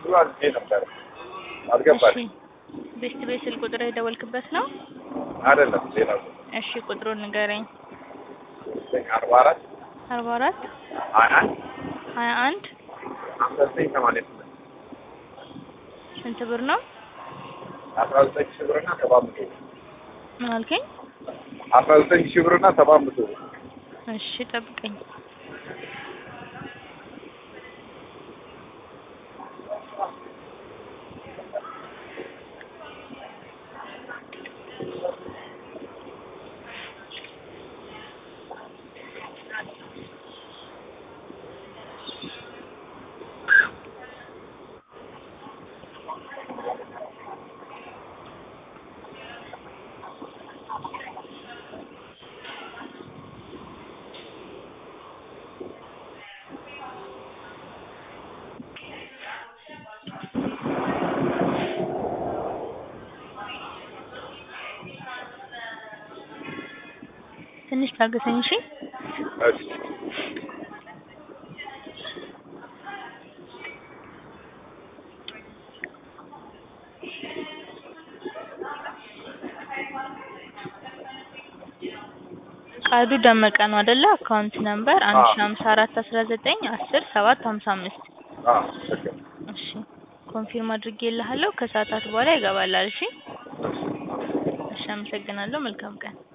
ብሎ አዝዤ ነበረ አልገባልኝ። እሺ ቤስት ቤት ስልክ ቁጥር የደወልክበት ነው? አይደለም ሌላ እሺ ቁጥሩን ንገረኝ። አርባ አራት አርባ አራት ሀያ አንድ ሀያ አንድ ሀምሳ ዘጠኝ ሰማንያ ስምንት ስንት ብር ነው? አስራ ዘጠኝ ሺህ ብርና ሰባት መቶ ብር ምን አልከኝ? አስራ ዘጠኝ ሺህ ብርና ሰባት መቶ ብር እሺ ጠብቀኝ። ትንሽ ታገሰኝ እሺ። እሺ ቃዱ ደመቀ ነው አይደለ? አካውንት ነምበር አንድ ሺ ሀምሳ አራት አስራ ዘጠኝ አስር ሰባት ሀምሳ አምስት አዎ ትክክል እሺ ኮንፊርም አድርጌልሃለሁ። ከሰዓታት በኋላ ይገባላል። እሺ እሺ፣ አመሰግናለሁ። መልካም ቀን